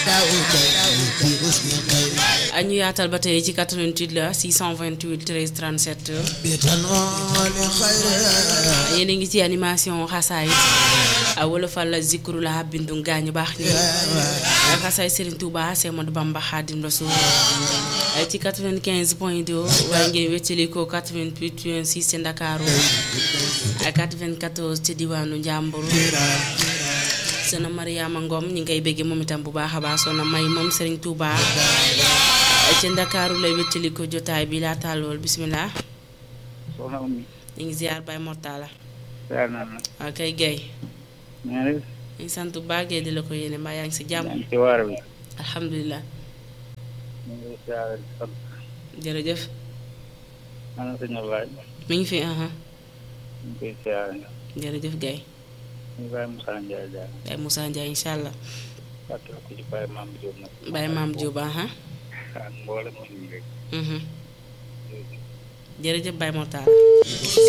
ñu yaatal ba tey ci 88 la 628 13 37 yéen a ngi ci animation xasaayit wala fa la zikru la bindu gaañu baax ni xasaay Serigne Touba Cheikh Ahmadou Bamba Khadim Rassoul ci 95 point 2 waaye ngeen wéccali ko 88 6 ci Ndakaaru ak 94 ci diwaanu Njàmbur sona Mariama Ngom ñi ngi koy béggee moom itam bu baax a baax sona may moom Serigne Touba ci Ndakaaru lay wéccali ko jotaay bi laa tàllool bisimilah. soxna Oumy. ñu ngi ziar Baye Mortala. ziar naa la. waaw kay Guèye. maa ngi ñu ngi sant bu baax Guèye di la ko yéene mbaa yaa ngi si jàmm. yaa ngi ci waar bi. alhamdulilah. ñu ngi ziar di sant. jërëjëf. ana sëñ Ablaye. mi ngi fi aha ñu ngi koy ziar. jërëjëf Guèye. ñu Baye Moussa Ndiaye daal. Baye Moussa Ndiaye incha allah. fàttali ko ci Baye Mame Diop nag. Baye Mame Diop aha ak mboolem ñu ngi rek. jërëjëf Baye Mortala.